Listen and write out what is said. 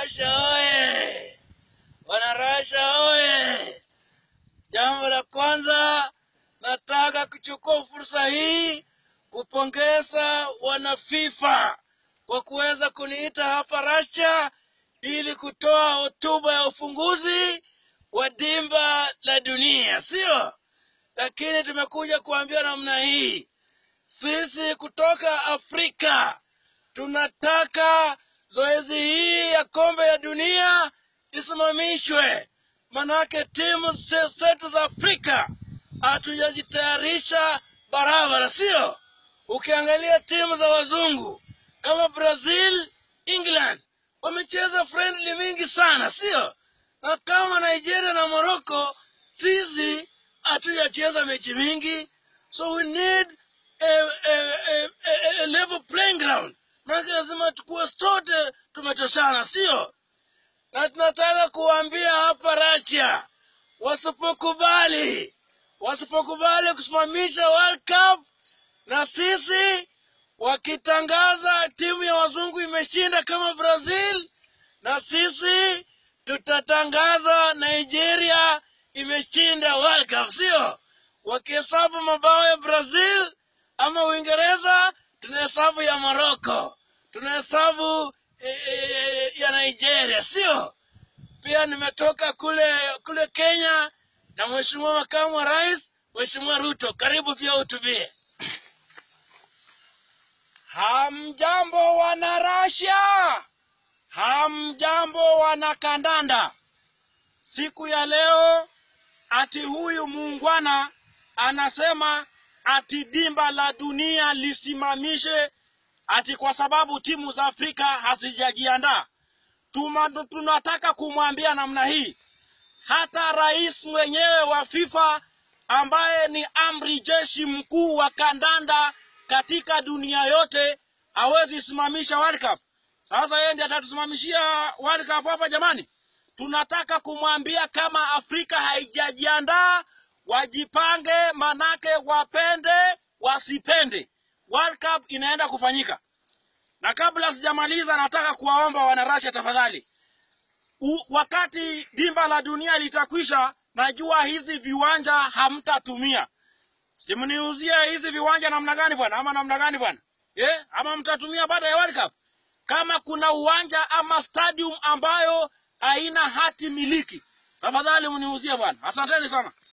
Wanarasha oye! Wanarasha oye! Jambo la kwanza, nataka kuchukua fursa hii kupongeza wana FIFA kwa kuweza kuniita hapa Rasha ili kutoa hotuba ya ufunguzi wa dimba la dunia, sio? Lakini tumekuja kuambia namna hii, sisi kutoka Afrika tunataka zoezi hii ya kombe ya dunia isimamishwe, manake timu ze- zetu za Afrika hatujazitayarisha barabara, sio? Ukiangalia timu za wazungu kama Brazil, England wamecheza friendly mingi sana, sio? Na kama Nigeria na Morocco, sisi hatujacheza mechi mingi, so we need a, a, a, a, a level playing ground. Maanake lazima tukuwe sote tumetoshana, sio? Na tunataka kuwaambia hapa Russia, wasipokubali wasipokubali kusimamisha World Cup na sisi wakitangaza timu ya wazungu imeshinda kama Brazil, na sisi tutatangaza Nigeria imeshinda World Cup, sio? Wakihesabu mabao ya Brazil ama Uingereza, tunahesabu ya Morocco, tunahesabu e, e, ya Nigeria, sio? Pia nimetoka kule kule Kenya na Mheshimiwa Makamu wa Rais, Mheshimiwa Ruto, karibu pia utubie. Hamjambo wana Russia, hamjambo wana kandanda. Siku ya leo ati huyu muungwana anasema ati dimba la dunia lisimamishe ati kwa sababu timu za Afrika hazijajiandaa. Tuma- Tunataka kumwambia namna hii, hata rais mwenyewe wa FIFA ambaye ni amri jeshi mkuu wa kandanda katika dunia yote hawezi simamisha World Cup. Sasa yeye ndiye atatusimamishia World Cup hapa jamani? Tunataka kumwambia kama Afrika haijajiandaa wajipange, manake wapende wasipende, World Cup inaenda kufanyika. Na kabla sijamaliza, nataka kuwaomba wanarasha tafadhali, U, wakati dimba la dunia litakwisha, najua hizi viwanja hamtatumia. Simniuzie hizi viwanja namna gani bwana, ama namna gani bwana eh? Ama mtatumia baada ya World Cup? Kama kuna uwanja ama stadium ambayo haina hati miliki, tafadhali mniuzie bwana. Asanteni sana.